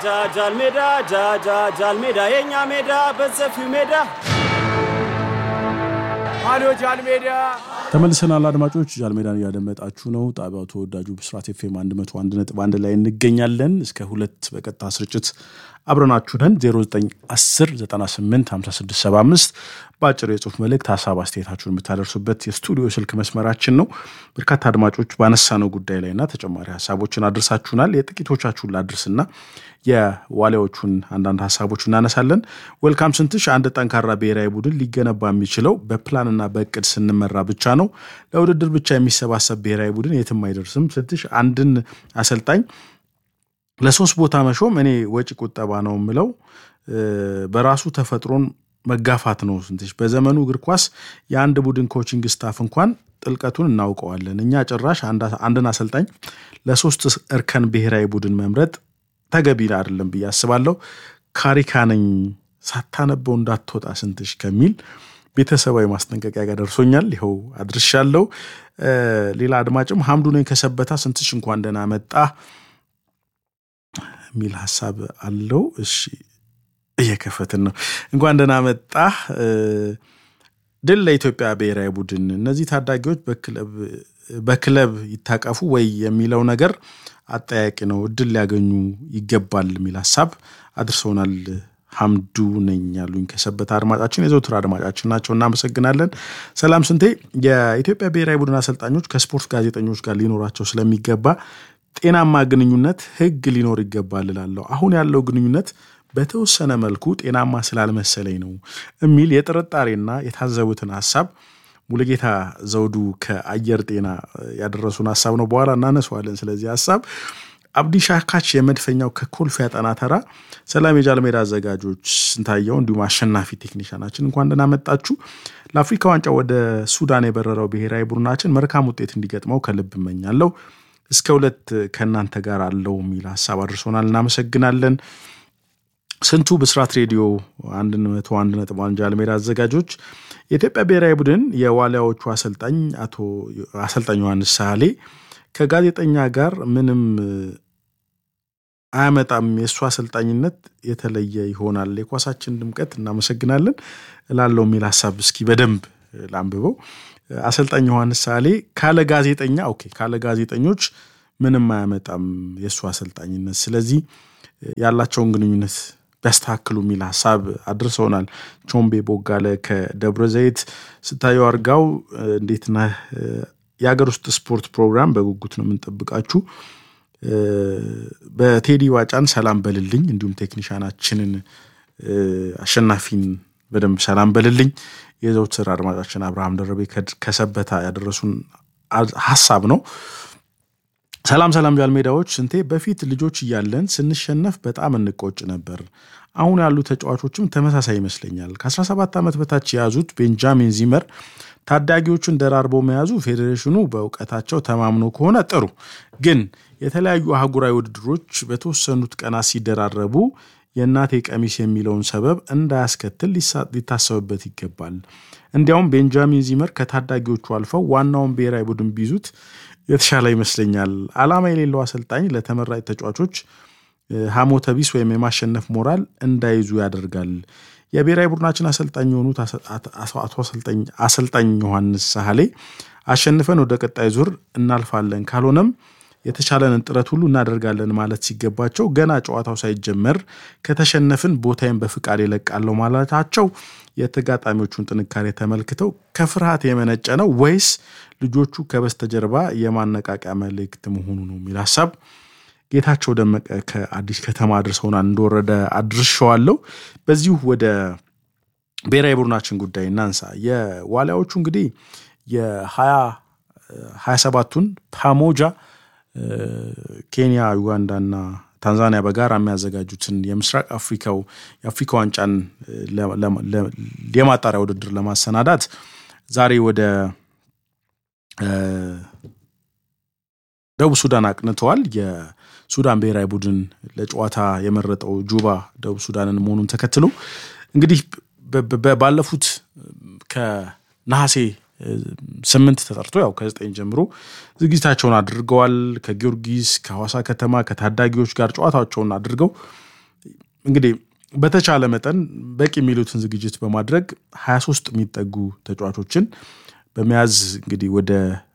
ጃጃል ሜዳ ጃጃጃል ሜዳ የኛ ሜዳ በሰፊው ሜዳ አሎ ጃል ሜዳ ተመልሰናል አድማጮች፣ ጃልሜዳን እያደመጣችሁ ነው። ጣቢያው ተወዳጁ ብስራት ኤፍኤም 101 ነጥብ አንድ ላይ እንገኛለን። እስከ ሁለት በቀጥታ ስርጭት አብረናችሁ ነን። 0910985675 በአጭር የጽሁፍ መልእክት ሀሳብ አስተያየታችሁን የምታደርሱበት የስቱዲዮ ስልክ መስመራችን ነው። በርካታ አድማጮች ባነሳነው ጉዳይ ላይና ተጨማሪ ሀሳቦችን አድርሳችሁናል። የጥቂቶቻችሁን ላድርስና የዋሊያዎቹን አንዳንድ ሀሳቦች እናነሳለን። ወልካም ስንትሽ አንድ ጠንካራ ብሔራዊ ቡድን ሊገነባ የሚችለው በፕላንና በእቅድ ስንመራ ብቻ ነው። ለውድድር ብቻ የሚሰባሰብ ብሔራዊ ቡድን የትም አይደርስም። ስንትሽ አንድን አሰልጣኝ ለሶስት ቦታ መሾም እኔ ወጪ ቁጠባ ነው የምለው በራሱ ተፈጥሮን መጋፋት ነው። ስንትሽ በዘመኑ እግር ኳስ የአንድ ቡድን ኮቺንግ ስታፍ እንኳን ጥልቀቱን እናውቀዋለን። እኛ ጭራሽ አንድን አሰልጣኝ ለሶስት እርከን ብሔራዊ ቡድን መምረጥ ተገቢ አይደለም ብዬ አስባለሁ። ካሪካ ነኝ ሳታነበው እንዳትወጣ ስንትሽ ከሚል ቤተሰባዊ ማስጠንቀቂያ ጋር ደርሶኛል። ይኸው አድርሻለሁ። ሌላ አድማጭም ሀምዱ ነኝ ከሰበታ ስንትሽ እንኳን ደህና መጣ የሚል ሀሳብ አለው። እሺ እየከፈትን ነው። እንኳን ደህና መጣ። ድል ለኢትዮጵያ ብሔራዊ ቡድን። እነዚህ ታዳጊዎች በክለብ ይታቀፉ ወይ የሚለው ነገር አጠያቂ ነው። እድል ሊያገኙ ይገባል የሚል ሀሳብ አድርሰውናል። ሀምዱ ነኝ ያሉኝ ከሰበታ አድማጫችን የዘውትር አድማጫችን ናቸው። እናመሰግናለን። ሰላም ስንቴ የኢትዮጵያ ብሔራዊ ቡድን አሰልጣኞች ከስፖርት ጋዜጠኞች ጋር ሊኖራቸው ስለሚገባ ጤናማ ግንኙነት ሕግ ሊኖር ይገባል እላለሁ። አሁን ያለው ግንኙነት በተወሰነ መልኩ ጤናማ ስላልመሰለኝ ነው የሚል የጥርጣሬና የታዘቡትን ሀሳብ ሙሉጌታ ዘውዱ ከአየር ጤና ያደረሱን ሀሳብ ነው። በኋላ እናነሰዋለን። ስለዚህ ሀሳብ አብዲ ሻካች የመድፈኛው ከኮልፌ ያጠና ተራ ሰላም የጃልሜዳ አዘጋጆች ስንታየው እንዲሁም አሸናፊ ቴክኒሻናችን እንኳን ደህና መጣችሁ። ለአፍሪካ ዋንጫ ወደ ሱዳን የበረረው ብሔራዊ ቡድናችን መልካም ውጤት እንዲገጥመው ከልብ እመኛለሁ። እስከ ሁለት ከእናንተ ጋር አለው የሚል ሀሳብ አድርሶናል። እናመሰግናለን። ስንቱ ብስራት ሬዲዮ አንድ መቶ አንድ ነጥብ አንድ ጃልሜዳ አዘጋጆች የኢትዮጵያ ብሔራዊ ቡድን የዋሊያዎቹ አሰልጣኝ አቶ አሰልጣኝ ዮሐንስ ሳህሌ ከጋዜጠኛ ጋር ምንም አያመጣም። የእሱ አሰልጣኝነት የተለየ ይሆናል። የኳሳችን ድምቀት እናመሰግናለን እላለው የሚል ሀሳብ እስኪ በደንብ ላንብበው። አሰልጣኝ ዮሐንስ ሳህሌ ካለ ጋዜጠኛ ኦኬ፣ ካለ ጋዜጠኞች ምንም አያመጣም የእሱ አሰልጣኝነት። ስለዚህ ያላቸውን ግንኙነት ቢያስተካክሉ የሚል ሀሳብ አድርሰውናል። ቾምቤ ቦጋለ ከደብረ ዘይት፣ ስታየው አርጋው እንዴት ነህ? የሀገር ውስጥ ስፖርት ፕሮግራም በጉጉት ነው የምንጠብቃችሁ። በቴዲ ዋጫን ሰላም በልልኝ፣ እንዲሁም ቴክኒሻናችንን አሸናፊን በደንብ ሰላም በልልኝ። የዘውትር አድማጫችን አብርሃም ደረቤ ከሰበታ ያደረሱን ሀሳብ ነው። ሰላም ሰላም ጃልሜዳዎች ስንቴ በፊት ልጆች እያለን ስንሸነፍ በጣም እንቆጭ ነበር። አሁን ያሉ ተጫዋቾችም ተመሳሳይ ይመስለኛል። ከ17 ዓመት በታች የያዙት ቤንጃሚን ዚመር ታዳጊዎቹን ደራርቦ መያዙ ፌዴሬሽኑ በእውቀታቸው ተማምኖ ከሆነ ጥሩ፣ ግን የተለያዩ አህጉራዊ ውድድሮች በተወሰኑት ቀናት ሲደራረቡ የእናቴ ቀሚስ የሚለውን ሰበብ እንዳያስከትል ሊታሰብበት ይገባል። እንዲያውም ቤንጃሚን ዚመር ከታዳጊዎቹ አልፈው ዋናውን ብሔራዊ ቡድን ቢይዙት የተሻለ ይመስለኛል። ዓላማ የሌለው አሰልጣኝ ለተመራጭ ተጫዋቾች ሀሞተ ቢስ ወይም የማሸነፍ ሞራል እንዳይዙ ያደርጋል። የብሔራዊ ቡድናችን አሰልጣኝ የሆኑት አቶ አሰልጣኝ ዮሐንስ ሳህሌ አሸንፈን ወደ ቀጣይ ዙር እናልፋለን፣ ካልሆነም የተቻለንን ጥረት ሁሉ እናደርጋለን ማለት ሲገባቸው ገና ጨዋታው ሳይጀመር ከተሸነፍን ቦታዬን በፍቃድ የለቃለሁ ማለታቸው የተጋጣሚዎቹን ጥንካሬ ተመልክተው ከፍርሃት የመነጨ ነው ወይስ ልጆቹ ከበስተጀርባ የማነቃቂያ መልእክት መሆኑ ነው የሚል ሀሳብ ጌታቸው ደመቀ ከአዲስ ከተማ አድርሰውናል። እንደወረደ አድርሸዋለሁ። በዚሁ ወደ ብሔራዊ ቡድናችን ጉዳይ እናንሳ። የዋሊያዎቹ እንግዲህ የሀያ ሀያ ሰባቱን ፓሞጃ ኬንያ፣ ዩጋንዳና ታንዛኒያ በጋራ የሚያዘጋጁትን የምስራቅ አፍሪካው የአፍሪካ ዋንጫን የማጣሪያ ውድድር ለማሰናዳት ዛሬ ወደ ደቡብ ሱዳን አቅንተዋል። የሱዳን ብሔራዊ ቡድን ለጨዋታ የመረጠው ጁባ ደቡብ ሱዳንን መሆኑን ተከትሎ እንግዲህ ባለፉት ከነሐሴ ስምንት ተጠርቶ ያው ከዘጠኝ ጀምሮ ዝግጅታቸውን አድርገዋል። ከጊዮርጊስ ከሐዋሳ ከተማ ከታዳጊዎች ጋር ጨዋታቸውን አድርገው እንግዲህ በተቻለ መጠን በቂ የሚሉትን ዝግጅት በማድረግ 23 የሚጠጉ ተጫዋቾችን በመያዝ እንግዲህ ወደ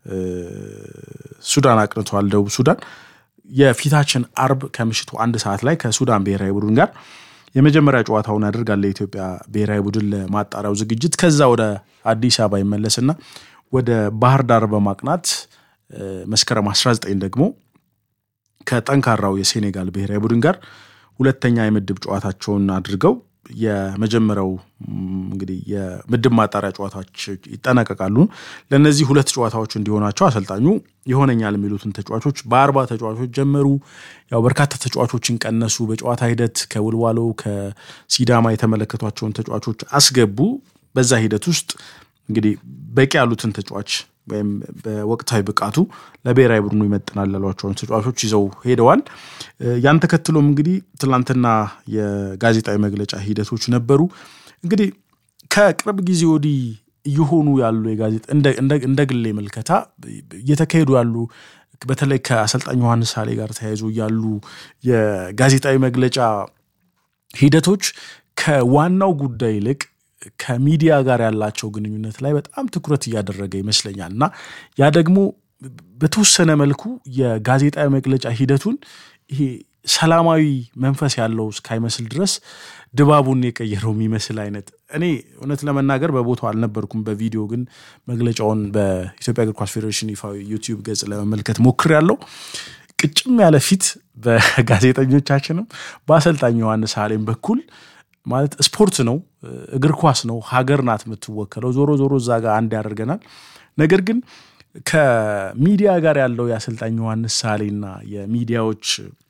ሱዳን አቅንተዋል። ደቡብ ሱዳን የፊታችን አርብ ከምሽቱ አንድ ሰዓት ላይ ከሱዳን ብሔራዊ ቡድን ጋር የመጀመሪያ ጨዋታውን ያደርጋል። የኢትዮጵያ ብሔራዊ ቡድን ለማጣሪያው ዝግጅት ከዛ ወደ አዲስ አበባ ይመለስና ወደ ባህር ዳር በማቅናት መስከረም 19 ደግሞ ከጠንካራው የሴኔጋል ብሔራዊ ቡድን ጋር ሁለተኛ የምድብ ጨዋታቸውን አድርገው የመጀመሪያው እንግዲህ የምድብ ማጣሪያ ጨዋታዎች ይጠናቀቃሉ። ለእነዚህ ሁለት ጨዋታዎች እንዲሆናቸው አሰልጣኙ ይሆነኛል የሚሉትን ተጫዋቾች በአርባ ተጫዋቾች ጀመሩ። ያው በርካታ ተጫዋቾችን ቀነሱ። በጨዋታ ሂደት ከውልዋሎ ከሲዳማ የተመለከቷቸውን ተጫዋቾች አስገቡ። በዛ ሂደት ውስጥ እንግዲህ በቂ ያሉትን ተጫዋች ወይም በወቅታዊ ብቃቱ ለብሔራዊ ቡድኑ ይመጥናል ያሏቸውን ተጫዋቾች ይዘው ሄደዋል። ያን ተከትሎም እንግዲህ ትናንትና የጋዜጣዊ መግለጫ ሂደቶች ነበሩ። እንግዲህ ከቅርብ ጊዜ ወዲህ እየሆኑ ያሉ የጋዜጣ እንደ ግሌ መልከታ እየተካሄዱ ያሉ በተለይ ከአሰልጣኝ ዮሐንስ ሳሌ ጋር ተያይዞ ያሉ የጋዜጣዊ መግለጫ ሂደቶች ከዋናው ጉዳይ ይልቅ ከሚዲያ ጋር ያላቸው ግንኙነት ላይ በጣም ትኩረት እያደረገ ይመስለኛል እና ያ ደግሞ በተወሰነ መልኩ የጋዜጣዊ መግለጫ ሂደቱን ይሄ ሰላማዊ መንፈስ ያለው እስካይመስል ድረስ ድባቡን የቀየረው የሚመስል አይነት እኔ እውነት ለመናገር በቦታው አልነበርኩም። በቪዲዮ ግን መግለጫውን በኢትዮጵያ እግር ኳስ ፌዴሬሽን ይፋዊ ዩቲዩብ ገጽ ለመመልከት ሞክሬያለሁ። ቅጭም ያለ ፊት በጋዜጠኞቻችንም በአሰልጣኝ ዮሐንስ ሳሌም በኩል ማለት ስፖርት ነው፣ እግር ኳስ ነው፣ ሀገር ናት የምትወከለው። ዞሮ ዞሮ እዛ ጋር አንድ ያደርገናል። ነገር ግን ከሚዲያ ጋር ያለው የአሰልጣኝ ዮሐንስ ሳሌና የሚዲያዎች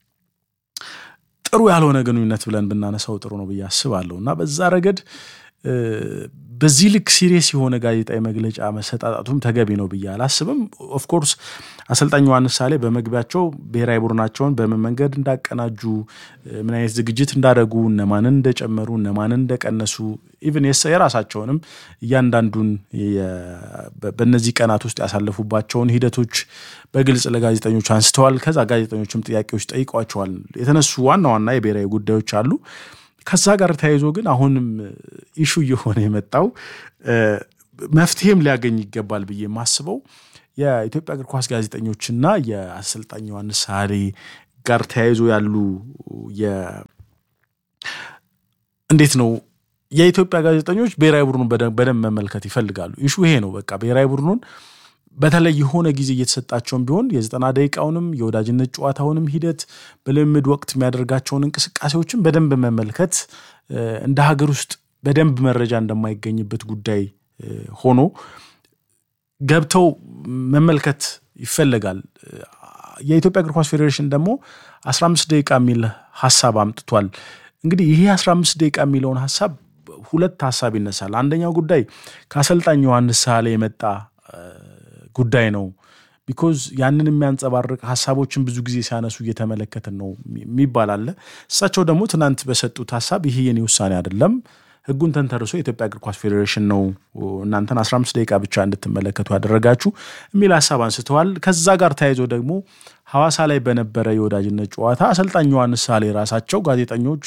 ጥሩ ያልሆነ ግንኙነት ብለን ብናነሳው ጥሩ ነው ብዬ አስባለሁ እና በዛ ረገድ በዚህ ልክ ሲሪየስ የሆነ ጋዜጣዊ መግለጫ መሰጣጣቱም ተገቢ ነው ብዬ አላስብም። ኦፍኮርስ አሰልጣኝ ዮሐንስ ሳሌ በመግቢያቸው ብሔራዊ ቡድናቸውን በምን መንገድ እንዳቀናጁ፣ ምን አይነት ዝግጅት እንዳደረጉ፣ እነማንን እንደጨመሩ፣ እነማንን እንደቀነሱ ኢቭን የራሳቸውንም እያንዳንዱን በእነዚህ ቀናት ውስጥ ያሳለፉባቸውን ሂደቶች በግልጽ ለጋዜጠኞች አንስተዋል። ከዛ ጋዜጠኞችም ጥያቄዎች ጠይቋቸዋል። የተነሱ ዋና ዋና የብሔራዊ ጉዳዮች አሉ። ከዛ ጋር ተያይዞ ግን አሁንም ኢሹ እየሆነ የመጣው መፍትሄም ሊያገኝ ይገባል ብዬ የማስበው የኢትዮጵያ እግር ኳስ ጋዜጠኞችና የአሰልጣኝ ዮሐንስ ሳሌ ጋር ተያይዞ ያሉ እንዴት ነው የኢትዮጵያ ጋዜጠኞች ብሔራዊ ቡድኑን በደንብ መመልከት ይፈልጋሉ። ኢሹ ይሄ ነው። በቃ ብሔራዊ ቡድኑን በተለይ የሆነ ጊዜ እየተሰጣቸውን ቢሆን የዘጠና ደቂቃውንም የወዳጅነት ጨዋታውንም ሂደት በልምምድ ወቅት የሚያደርጋቸውን እንቅስቃሴዎችን በደንብ መመልከት እንደ ሀገር ውስጥ በደንብ መረጃ እንደማይገኝበት ጉዳይ ሆኖ ገብተው መመልከት ይፈለጋል። የኢትዮጵያ እግር ኳስ ፌዴሬሽን ደግሞ 15 ደቂቃ የሚል ሀሳብ አምጥቷል። እንግዲህ ይሄ 15 ደቂቃ የሚለውን ሀሳብ ሁለት ሀሳብ ይነሳል። አንደኛው ጉዳይ ከአሰልጣኝ ዮሐንስ ሳሌ የመጣ ጉዳይ ነው። ቢኮዝ ያንን የሚያንጸባርቅ ሀሳቦችን ብዙ ጊዜ ሲያነሱ እየተመለከትን ነው የሚባል አለ። እሳቸው ደግሞ ትናንት በሰጡት ሀሳብ ይሄ የኔ ውሳኔ አይደለም፣ ሕጉን ተንተርሶ የኢትዮጵያ እግር ኳስ ፌዴሬሽን ነው እናንተን 15 ደቂቃ ብቻ እንድትመለከቱ ያደረጋችሁ የሚል ሀሳብ አንስተዋል። ከዛ ጋር ተያይዞ ደግሞ ሐዋሳ ላይ በነበረ የወዳጅነት ጨዋታ አሰልጣኝ ዮሐንስ ሳሌ ራሳቸው ጋዜጠኞች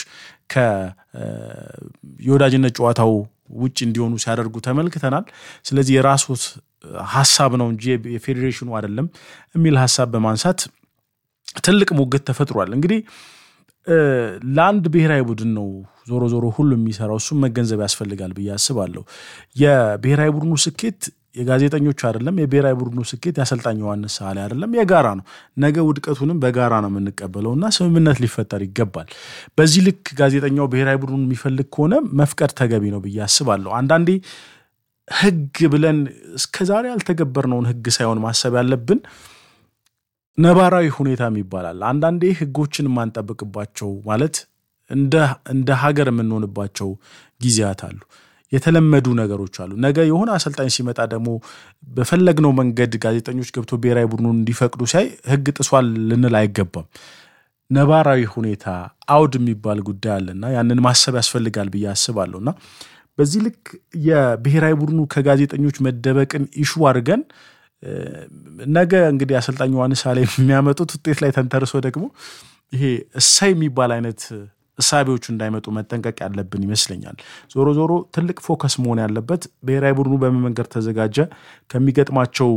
የወዳጅነት ጨዋታው ውጭ እንዲሆኑ ሲያደርጉ ተመልክተናል። ስለዚህ የራሶት ሀሳብ ነው እንጂ የፌዴሬሽኑ አይደለም የሚል ሀሳብ በማንሳት ትልቅ ሙግት ተፈጥሯል። እንግዲህ ለአንድ ብሔራዊ ቡድን ነው ዞሮ ዞሮ ሁሉ የሚሰራው እሱም መገንዘብ ያስፈልጋል ብዬ አስባለሁ። የብሔራዊ ቡድኑ ስኬት የጋዜጠኞች አይደለም። የብሔራዊ ቡድኑ ስኬት የአሰልጣኝ ዮሐንስ ሳሌ አይደለም፣ የጋራ ነው። ነገ ውድቀቱንም በጋራ ነው የምንቀበለው እና ስምምነት ሊፈጠር ይገባል። በዚህ ልክ ጋዜጠኛው ብሔራዊ ቡድኑ የሚፈልግ ከሆነ መፍቀድ ተገቢ ነው ብዬ አስባለሁ። አንዳንዴ ሕግ ብለን እስከዛሬ ያልተገበርነውን ሕግ ሳይሆን ማሰብ ያለብን ነባራዊ ሁኔታም ይባላል። አንዳንዴ ሕጎችን የማንጠብቅባቸው ማለት እንደ ሀገር የምንሆንባቸው ጊዜያት አሉ። የተለመዱ ነገሮች አሉ። ነገ የሆነ አሰልጣኝ ሲመጣ ደግሞ በፈለግነው መንገድ ጋዜጠኞች ገብቶ ብሔራዊ ቡድኑን እንዲፈቅዱ ሲያይ ሕግ ጥሷል ልንል አይገባም። ነባራዊ ሁኔታ አውድ የሚባል ጉዳይ አለና ያንን ማሰብ ያስፈልጋል ብዬ አስባለሁ እና በዚህ ልክ የብሔራዊ ቡድኑ ከጋዜጠኞች መደበቅን ኢሹ አድርገን ነገ እንግዲህ አሰልጣኝ ዮሐንስ ሳሌ የሚያመጡት ውጤት ላይ ተንተርሶ ደግሞ ይሄ እሳይ የሚባል አይነት እሳቤዎቹ እንዳይመጡ መጠንቀቅ ያለብን ይመስለኛል። ዞሮ ዞሮ ትልቅ ፎከስ መሆን ያለበት ብሔራዊ ቡድኑ በምን መንገድ ተዘጋጀ፣ ከሚገጥማቸው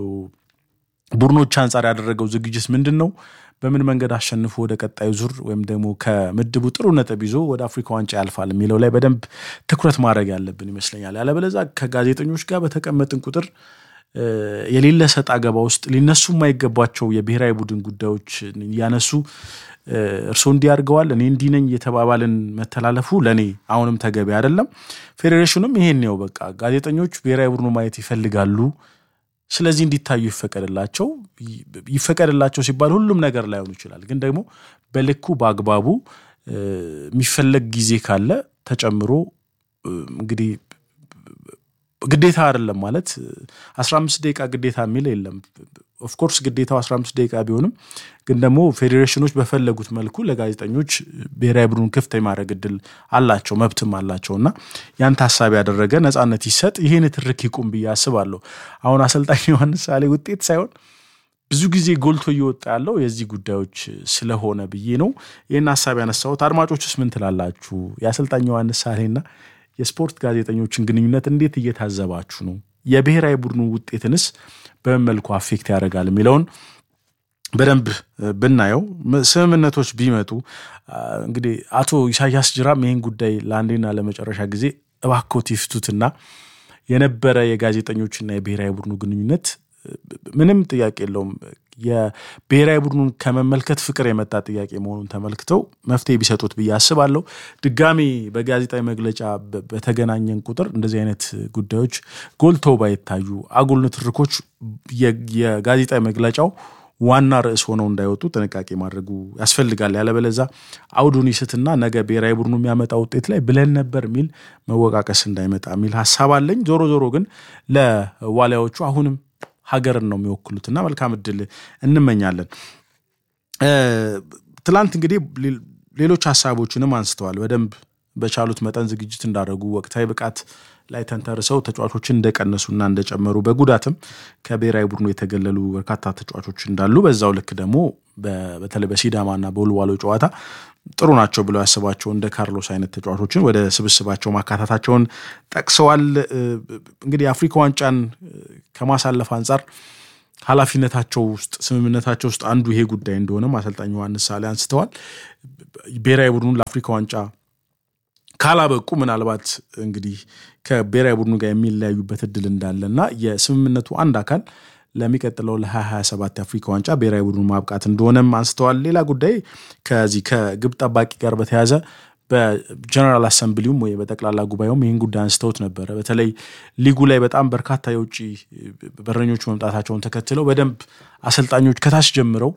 ቡድኖች አንጻር ያደረገው ዝግጅት ምንድን ነው፣ በምን መንገድ አሸንፎ ወደ ቀጣዩ ዙር ወይም ደግሞ ከምድቡ ጥሩ ነጥብ ይዞ ወደ አፍሪካ ዋንጫ ያልፋል የሚለው ላይ በደንብ ትኩረት ማድረግ ያለብን ይመስለኛል። ያለበለዛ ከጋዜጠኞች ጋር በተቀመጥን ቁጥር የሌለ ሰጥ አገባ ውስጥ ሊነሱ የማይገባቸው የብሔራዊ ቡድን ጉዳዮች እያነሱ እርስዎ እንዲህ አድርገዋል እኔ እንዲህ ነኝ እየተባባልን መተላለፉ ለእኔ አሁንም ተገቢ አይደለም። ፌዴሬሽኑም ይሄን ነው በቃ ጋዜጠኞች ብሔራዊ ቡድኑ ማየት ይፈልጋሉ። ስለዚህ እንዲታዩ ይፈቀድላቸው። ይፈቀድላቸው ሲባል ሁሉም ነገር ላይሆኑ ይችላል፣ ግን ደግሞ በልኩ በአግባቡ የሚፈለግ ጊዜ ካለ ተጨምሮ እንግዲህ ግዴታ አይደለም ማለት 15 ደቂቃ ግዴታ የሚል የለም። ኦፍኮርስ ግዴታው 15 ደቂቃ ቢሆንም ግን ደግሞ ፌዴሬሽኖች በፈለጉት መልኩ ለጋዜጠኞች ብሔራዊ ቡድኑን ክፍት የማድረግ እድል አላቸው መብትም አላቸው እና ያን ታሳቢ ያደረገ ነፃነት ይሰጥ፣ ይህን ትርክ ይቁም ብዬ አስባለሁ። አሁን አሰልጣኝ ዮሐንስ ሳሌ ውጤት ሳይሆን ብዙ ጊዜ ጎልቶ እየወጣ ያለው የዚህ ጉዳዮች ስለሆነ ብዬ ነው ይህን ሀሳብ ያነሳሁት። አድማጮችስ ምን ትላላችሁ? የአሰልጣኝ ዮሐንስ ሳሌና የስፖርት ጋዜጠኞችን ግንኙነት እንዴት እየታዘባችሁ ነው? የብሔራዊ ቡድኑ ውጤትንስ በምን መልኩ አፌክት ያደርጋል የሚለውን በደንብ ብናየው ስምምነቶች ቢመጡ እንግዲህ አቶ ኢሳያስ ጅራም ይህን ጉዳይ ለአንዴና ለመጨረሻ ጊዜ እባክዎት ይፍቱትና የነበረ የጋዜጠኞችና የብሔራዊ ቡድኑ ግንኙነት ምንም ጥያቄ የለውም የብሔራዊ ቡድኑን ከመመልከት ፍቅር የመጣ ጥያቄ መሆኑን ተመልክተው መፍትሄ ቢሰጡት ብዬ አስባለሁ። ድጋሚ በጋዜጣዊ መግለጫ በተገናኘን ቁጥር እንደዚህ አይነት ጉዳዮች ጎልተው ባይታዩ አጉል ንትርኮች የጋዜጣዊ መግለጫው ዋና ርዕስ ሆነው እንዳይወጡ ጥንቃቄ ማድረጉ ያስፈልጋል። ያለበለዛ አውዱን ይስትና ነገ ብሔራዊ ቡድኑ የሚያመጣ ውጤት ላይ ብለን ነበር የሚል መወቃቀስ እንዳይመጣ የሚል ሀሳብ አለኝ። ዞሮ ዞሮ ግን ለዋሊያዎቹ አሁንም ሀገርን ነው የሚወክሉትና መልካም እድል እንመኛለን። ትላንት እንግዲህ ሌሎች ሀሳቦችንም አንስተዋል። በደንብ በቻሉት መጠን ዝግጅት እንዳደረጉ ወቅታዊ ብቃት ላይ ተንተርሰው ተጫዋቾችን እንደቀነሱና እንደጨመሩ በጉዳትም ከብሔራዊ ቡድኑ የተገለሉ በርካታ ተጫዋቾች እንዳሉ በዛው ልክ ደግሞ በተለይ በሲዳማና በወልዋሎ ጨዋታ ጥሩ ናቸው ብለው ያስባቸው እንደ ካርሎስ አይነት ተጫዋቾችን ወደ ስብስባቸው ማካተታቸውን ጠቅሰዋል። እንግዲህ የአፍሪካ ዋንጫን ከማሳለፍ አንጻር ኃላፊነታቸው ውስጥ ስምምነታቸው ውስጥ አንዱ ይሄ ጉዳይ እንደሆነም አሰልጣኝ ዮሐንስ ሳሌ አንስተዋል። ብሔራዊ ቡድኑን ለአፍሪካ ዋንጫ ካላበቁ ምናልባት እንግዲህ ከብሔራዊ ቡድኑ ጋር የሚለያዩበት እድል እንዳለ እና የስምምነቱ አንድ አካል ለሚቀጥለው ለ2027 የአፍሪካ ዋንጫ ብሔራዊ ቡድኑ ማብቃት እንደሆነም አንስተዋል። ሌላ ጉዳይ ከዚህ ከግብ ጠባቂ ጋር በተያያዘ በጀነራል አሰምብሊውም ወይ በጠቅላላ ጉባኤውም ይህን ጉዳይ አንስተውት ነበረ። በተለይ ሊጉ ላይ በጣም በርካታ የውጭ በረኞች መምጣታቸውን ተከትለው በደንብ አሰልጣኞች ከታች ጀምረው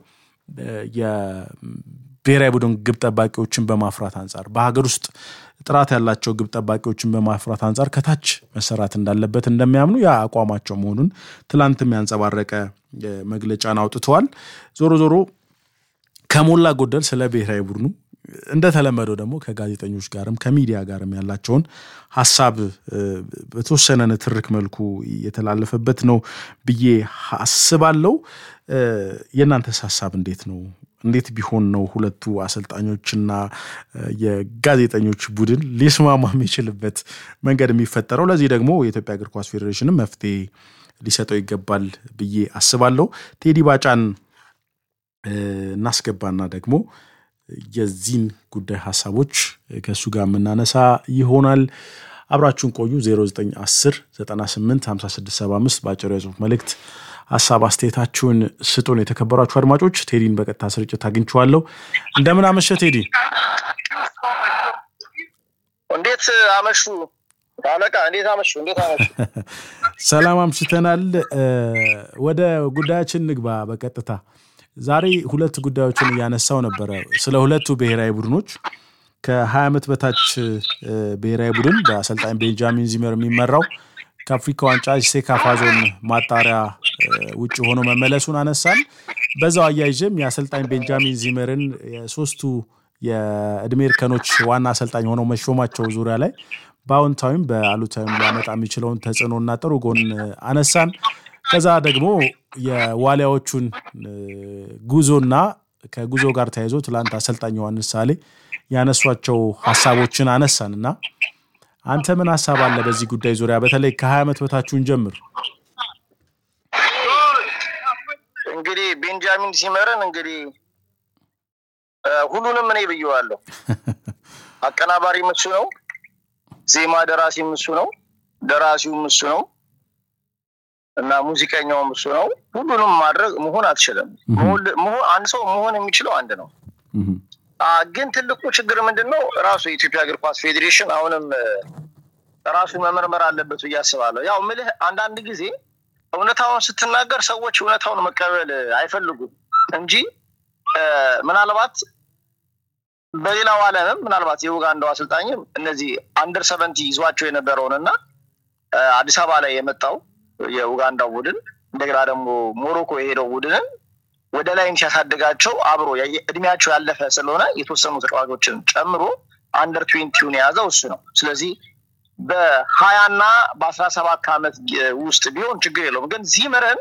የብሔራዊ ቡድን ግብ ጠባቂዎችን በማፍራት አንጻር በሀገር ውስጥ ጥራት ያላቸው ግብ ጠባቂዎችን በማፍራት አንጻር ከታች መሰራት እንዳለበት እንደሚያምኑ ያ አቋማቸው መሆኑን ትላንትም ያንጸባረቀ መግለጫን አውጥተዋል። ዞሮ ዞሮ ከሞላ ጎደል ስለ ብሔራዊ ቡድኑ እንደተለመደው ደግሞ ከጋዜጠኞች ጋርም ከሚዲያ ጋርም ያላቸውን ሀሳብ በተወሰነ ንትርክ መልኩ የተላለፈበት ነው ብዬ አስባለሁ። የእናንተስ ሀሳብ እንዴት ነው? እንዴት ቢሆን ነው ሁለቱ አሰልጣኞችና የጋዜጠኞች ቡድን ሊስማማ የሚችልበት መንገድ የሚፈጠረው? ለዚህ ደግሞ የኢትዮጵያ እግር ኳስ ፌዴሬሽንም መፍትሄ ሊሰጠው ይገባል ብዬ አስባለሁ። ቴዲ ባጫን እናስገባና ደግሞ የዚህን ጉዳይ ሀሳቦች ከእሱ ጋር የምናነሳ ይሆናል። አብራችሁን ቆዩ። 0910 98 5675 በአጭር የጽሁፍ መልእክት ሀሳብ አስተያየታችሁን ስጡን። የተከበራችሁ አድማጮች ቴዲን በቀጥታ ስርጭት አግኝቼዋለሁ። እንደምን አመሸ ቴዲ? እንዴት አመሹ አለቃ? እንዴት አመሹ? እንዴት አመሹ? ሰላም አምሽተናል። ወደ ጉዳያችን ንግባ በቀጥታ ዛሬ ሁለት ጉዳዮችን እያነሳው ነበረ። ስለ ሁለቱ ብሔራዊ ቡድኖች ከ20 ዓመት በታች ብሔራዊ ቡድን በአሰልጣኝ ቤንጃሚን ዚመር የሚመራው ከአፍሪካ ዋንጫ ሴካፋ ዞን ማጣሪያ ውጭ ሆኖ መመለሱን አነሳን። በዛው አያይዤም የአሰልጣኝ ቤንጃሚን ዚመርን የሶስቱ የእድሜ እርከኖች ዋና አሰልጣኝ ሆነው መሾማቸው ዙሪያ ላይ በአዎንታዊም በአሉታዊም ሊያመጣ የሚችለውን ተጽዕኖና ጥሩ ጎን አነሳን። ከዛ ደግሞ የዋሊያዎቹን ጉዞና ከጉዞ ጋር ተያይዞ ትላንት አሰልጣኝ ዮሐንስ ሳሌ ያነሷቸው ሀሳቦችን አነሳን እና አንተ ምን ሀሳብ አለ በዚህ ጉዳይ ዙሪያ በተለይ ከሀያ ዓመት በታችሁን ጀምር እንግዲህ ቤንጃሚን ሲመርን እንግዲህ ሁሉንም እኔ ብየዋለሁ። አቀናባሪም እሱ ነው፣ ዜማ ደራሲም እሱ ነው፣ ደራሲውም እሱ ነው እና ሙዚቀኛውም እሱ ነው። ሁሉንም ማድረግ መሆን አትችልም። አንድ ሰው መሆን የሚችለው አንድ ነው። ግን ትልቁ ችግር ምንድን ነው? ራሱ የኢትዮጵያ እግር ኳስ ፌዴሬሽን አሁንም ራሱ መመርመር አለበት ብዬ አስባለሁ። ያው ምልህ አንዳንድ ጊዜ እውነታውን ስትናገር ሰዎች እውነታውን መቀበል አይፈልጉም እንጂ ምናልባት በሌላው ዓለምም ምናልባት የኡጋንዳው አሰልጣኝም እነዚህ አንደር ሰቨንቲ ይዟቸው የነበረውን እና አዲስ አበባ ላይ የመጣው የኡጋንዳው ቡድን እንደገና ደግሞ ሞሮኮ የሄደው ቡድንን ወደ ላይም ሲያሳድጋቸው አብሮ እድሜያቸው ያለፈ ስለሆነ የተወሰኑ ተጫዋቾችን ጨምሮ አንደር ትዌንቲውን የያዘው እሱ ነው። ስለዚህ በሀያ እና በአስራ ሰባት ዓመት ውስጥ ቢሆን ችግር የለውም። ግን ዚመረን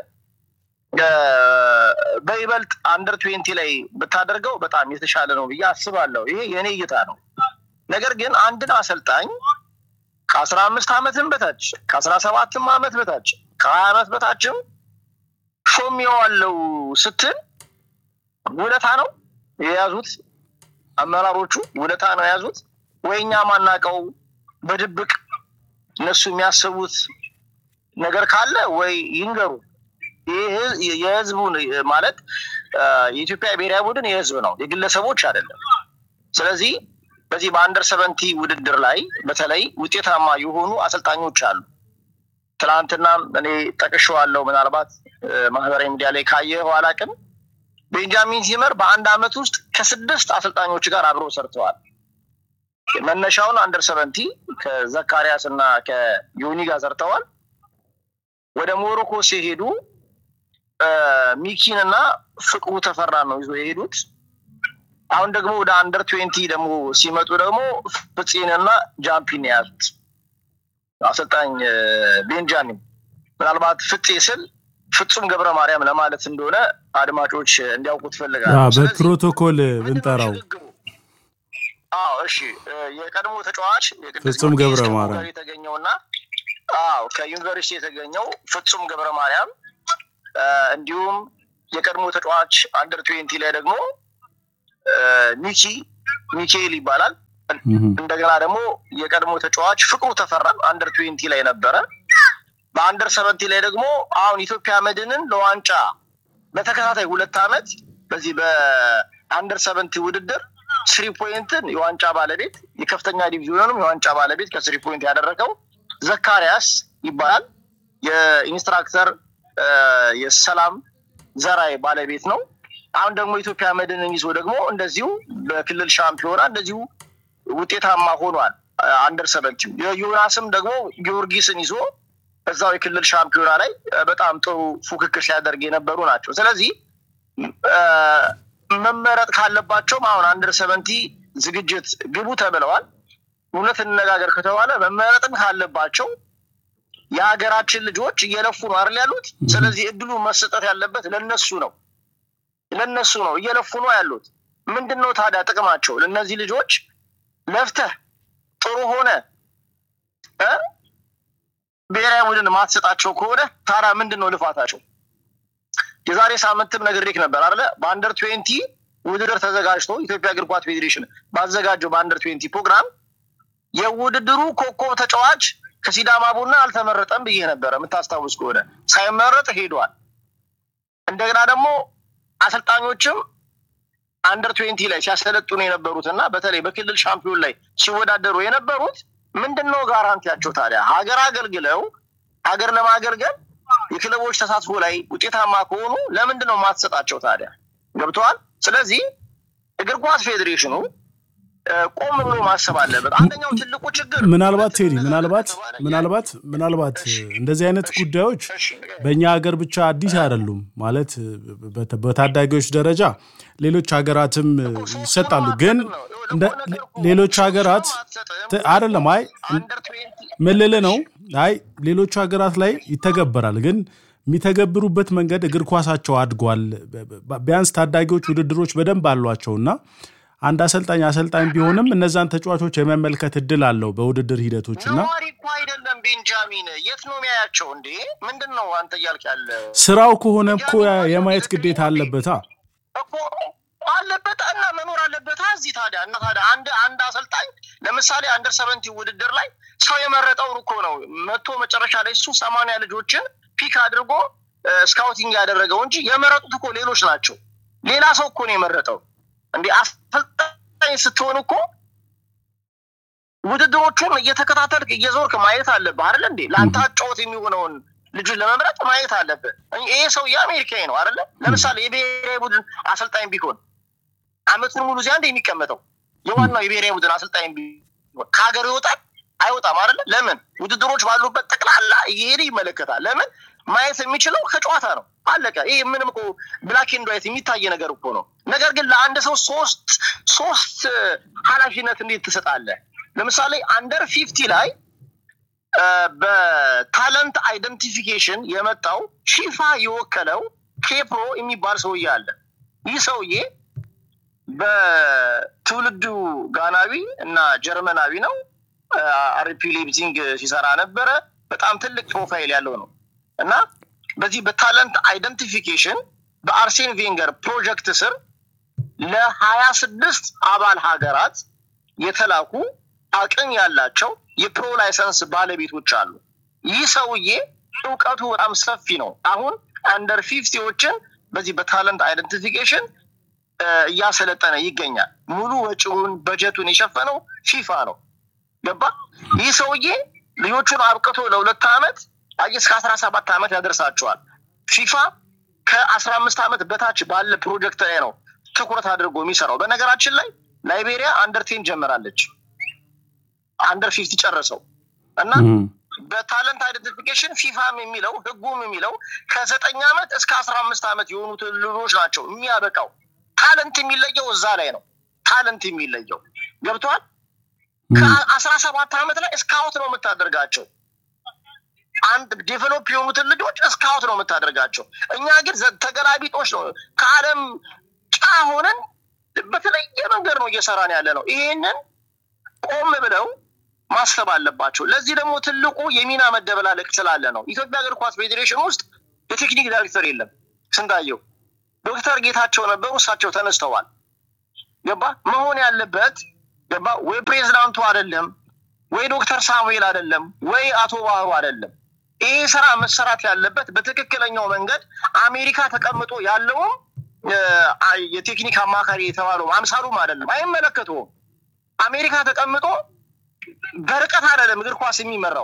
በይበልጥ አንደር ትዌንቲ ላይ ብታደርገው በጣም የተሻለ ነው ብዬ አስባለሁ። ይሄ የእኔ እይታ ነው። ነገር ግን አንድን አሰልጣኝ ከአስራ አምስት ዓመትም በታች ከአስራ ሰባትም ዓመት በታች ከሀያ ዓመት በታችም ሾሜዋለሁ ስትል ውለታ ነው የያዙት አመራሮቹ ውለታ ነው የያዙት ወይ እኛ ማናቀው በድብቅ እነሱ የሚያስቡት ነገር ካለ ወይ ይንገሩ። የህዝቡን ማለት የኢትዮጵያ ብሔራዊ ቡድን የህዝብ ነው፣ የግለሰቦች አይደለም። ስለዚህ በዚህ በአንደር ሰቨንቲ ውድድር ላይ በተለይ ውጤታማ የሆኑ አሰልጣኞች አሉ። ትናንትና እኔ ጠቅሼዋለሁ። ምናልባት ማህበራዊ ሚዲያ ላይ ካየኸው አላውቅም። ቤንጃሚን ዚመር በአንድ አመት ውስጥ ከስድስት አሰልጣኞች ጋር አብረው ሰርተዋል። መነሻውን አንደር ሰቨንቲ ከዘካሪያስ እና ከዮኒ ጋር ሰርተዋል። ወደ ሞሮኮ ሲሄዱ ሚኪን እና ፍቅሩ ተፈራ ነው ይዞ የሄዱት። አሁን ደግሞ ወደ አንደር ትዌንቲ ደግሞ ሲመጡ ደግሞ ፍፄን እና ጃምፒን የያዙት አሰልጣኝ ቤንጃሚን። ምናልባት ፍፄ ስል ፍጹም ገብረ ማርያም ለማለት እንደሆነ አድማጮች እንዲያውቁ ትፈልጋለሁ። በፕሮቶኮል ብንጠራው አዎ እሺ። የቀድሞ ተጫዋች ፍጹም ገብረ ማርያም የተገኘውና አዎ ከዩኒቨርሲቲ የተገኘው ፍጹም ገብረ ማርያም እንዲሁም የቀድሞ ተጫዋች አንደር ትዌንቲ ላይ ደግሞ ሚኪ ሚካኤል ይባላል። እንደገና ደግሞ የቀድሞ ተጫዋች ፍቅሩ ተፈራም አንደር ትዌንቲ ላይ ነበረ። በአንደር ሰቨንቲ ላይ ደግሞ አሁን ኢትዮጵያ መድንን ለዋንጫ በተከታታይ ሁለት ዓመት በዚህ በአንደር ሰቨንቲ ውድድር ስሪ ፖይንትን የዋንጫ ባለቤት የከፍተኛ ዲቪዥኑንም የዋንጫ ባለቤት ከስሪ ፖይንት ያደረገው ዘካሪያስ ይባላል። የኢንስትራክተር የሰላም ዘራይ ባለቤት ነው። አሁን ደግሞ ኢትዮጵያ መድንን ይዞ ደግሞ እንደዚሁ በክልል ሻምፒዮና እንደዚሁ ውጤታማ ሆኗል። አንደር ሰቨንቲ የዮናስም ደግሞ ጊዮርጊስን ይዞ በዛው የክልል ሻምፒዮና ላይ በጣም ጥሩ ፉክክር ሲያደርግ የነበሩ ናቸው። ስለዚህ መመረጥ ካለባቸውም አሁን አንደር ሰቨንቲ ዝግጅት ግቡ ተብለዋል። እውነት እንነጋገር ከተባለ መመረጥም ካለባቸው የሀገራችን ልጆች እየለፉ ነው አይደል ያሉት። ስለዚህ እድሉ መሰጠት ያለበት ለነሱ ነው ለነሱ ነው። እየለፉ ነው ያሉት። ምንድን ነው ታዲያ ጥቅማቸው? ለእነዚህ ልጆች ለፍተህ ጥሩ ሆነ ብሔራዊ ቡድን ማትሰጣቸው ከሆነ ታዲያ ምንድን ነው ልፋታቸው? የዛሬ ሳምንትም ነግሬክ ነበር አለ በአንደር ትዌንቲ ውድድር ተዘጋጅቶ ኢትዮጵያ እግር ኳስ ፌዴሬሽን ባዘጋጀው በአንደር ትዌንቲ ፕሮግራም የውድድሩ ኮከብ ተጫዋች ከሲዳማ ቡና አልተመረጠም ብዬ ነበረ። የምታስታውስ ከሆነ ሳይመረጥ ሄዷል። እንደገና ደግሞ አሰልጣኞችም አንደር ትዌንቲ ላይ ሲያሰለጥኑ የነበሩት እና በተለይ በክልል ሻምፒዮን ላይ ሲወዳደሩ የነበሩት ምንድን ነው ጋራንቲያቸው ታዲያ? ሀገር አገልግለው ሀገር ለማገልገል የክለቦች ተሳትፎ ላይ ውጤታማ ከሆኑ ለምንድን ነው ማትሰጣቸው ታዲያ? ገብተዋል። ስለዚህ እግር ኳስ ፌዴሬሽኑ ቆም ብሎ ማሰብ አለበት። አንደኛው ትልቁ ችግር ምናልባት ቴዲ ምናልባት ምናልባት ምናልባት እንደዚህ አይነት ጉዳዮች በእኛ ሀገር ብቻ አዲስ አይደሉም። ማለት በታዳጊዎች ደረጃ ሌሎች ሀገራትም ይሰጣሉ። ግን ሌሎች ሀገራት አይደለም አይ ምን ልልህ ነው አይ ሌሎቹ ሀገራት ላይ ይተገበራል። ግን የሚተገብሩበት መንገድ እግር ኳሳቸው አድጓል። ቢያንስ ታዳጊዎች ውድድሮች በደንብ አሏቸውና አንድ አሰልጣኝ አሰልጣኝ ቢሆንም እነዛን ተጫዋቾች የመመልከት እድል አለው በውድድር ሂደቶች እና ነዋሪ እኮ አይደለም ቤንጃሚን። የት ነው የሚያያቸው እንዴ? ምንድን ነው አንተ እያልክ ያለ ስራው ከሆነ እኮ የማየት ግዴታ አለበታ እኮ አለበት እና መኖር አለበት እዚህ ታዲያ እና ታዲያ አንድ አንድ አሰልጣኝ ለምሳሌ አንደር ሰቨንቲ ውድድር ላይ ሰው የመረጠውን እኮ ነው መቶ መጨረሻ ላይ እሱ ሰማንያ ልጆችን ፒክ አድርጎ ስካውቲንግ ያደረገው እንጂ የመረጡት እኮ ሌሎች ናቸው። ሌላ ሰው እኮ ነው የመረጠው። እንዴ አሰልጣኝ ስትሆን እኮ ውድድሮቹን እየተከታተልክ እየዞርክ ማየት አለብህ አይደል እንዴ? ለአንተ አጫወት የሚሆነውን ልጁን ለመምረጥ ማየት አለብህ። ይሄ ሰው የአሜሪካዊ ነው አይደለ? ለምሳሌ የብሔራዊ ቡድን አሰልጣኝ ቢሆን አመቱን ሙሉ እዚያ እንደ የሚቀመጠው የዋናው የብሔራዊ ቡድን አሰልጣኝ ቢሆን ከሀገር ይወጣል አይወጣም አይደለ? ለምን ውድድሮች ባሉበት ጠቅላላ እየሄደ ይመለከታል። ለምን ማየት የሚችለው ከጨዋታ ነው። አለቀ። ይህ ምንም እኮ ብላክ ኤንድ ዋይት የሚታይ ነገር እኮ ነው። ነገር ግን ለአንድ ሰው ሶስት ሶስት ኃላፊነት እንዴት ትሰጣለህ? ለምሳሌ አንደር ፊፍቲ ላይ በታለንት አይደንቲፊኬሽን የመጣው ሺፋ የወከለው ኬፕሮ የሚባል ሰውዬ አለ። ይህ ሰውዬ በትውልዱ ጋናዊ እና ጀርመናዊ ነው። አርፒ ሌipzig ሲሰራ ነበረ። በጣም ትልቅ ፕሮፋይል ያለው ነው እና በዚህ በታለንት አይደንቲፊኬሽን በአርሴን ቬንገር ፕሮጀክት ስር ለሀያ ስድስት አባል ሀገራት የተላኩ አቅም ያላቸው የፕሮ ላይሰንስ ባለቤቶች አሉ። ይህ ሰውዬ እውቀቱ በጣም ሰፊ ነው። አሁን አንደር ፊፍቲዎችን በዚህ በታለንት አይደንቲፊኬሽን እያሰለጠነ ይገኛል። ሙሉ ወጪውን በጀቱን የሸፈነው ፊፋ ነው። ገባ? ይህ ሰውዬ ልጆቹን አብቅቶ ለሁለት ዓመት አየ እስከ አስራ ሰባት ዓመት ያደርሳቸዋል። ፊፋ ከአስራ አምስት ዓመት በታች ባለ ፕሮጀክት ላይ ነው ትኩረት አድርጎ የሚሰራው። በነገራችን ላይ ላይቤሪያ አንደር ቴን ጀምራለች። አንደር ፊፍቲ ጨረሰው እና በታለንት አይደንቲፊኬሽን ፊፋም የሚለው ህጉም የሚለው ከዘጠኝ ዓመት እስከ አስራ አምስት ዓመት የሆኑት ልጆች ናቸው የሚያበቃው። ታለንት የሚለየው እዛ ላይ ነው። ታለንት የሚለየው ገብተዋል። ከአስራ ሰባት ዓመት ላይ እስካውት ነው የምታደርጋቸው። አንድ ዴቨሎፕ የሆኑትን ልጆች እስካውት ነው የምታደርጋቸው። እኛ ግን ተገላቢጦች ነው። ከዓለም ጫ ሆነን በተለየ መንገድ ነው እየሰራን ያለ ነው። ይሄንን ቆም ብለው ማሰብ አለባቸው። ለዚህ ደግሞ ትልቁ የሚና መደበላለቅ ስላለ ነው። ኢትዮጵያ እግር ኳስ ፌዴሬሽን ውስጥ የቴክኒክ ዳይሬክተር የለም። ስንታየው ዶክተር ጌታቸው ነበሩ፣ እሳቸው ተነስተዋል። ገባ መሆን ያለበት ገባ ወይ ፕሬዚዳንቱ አይደለም ወይ ዶክተር ሳሙኤል አይደለም ወይ አቶ ባህሩ አይደለም። ይሄ ስራ መሰራት ያለበት በትክክለኛው መንገድ አሜሪካ ተቀምጦ ያለውም የቴክኒክ አማካሪ የተባለው አምሳሉም አይደለም፣ አይመለከተውም። አሜሪካ ተቀምጦ በርቀት አይደለም እግር ኳስ የሚመራው።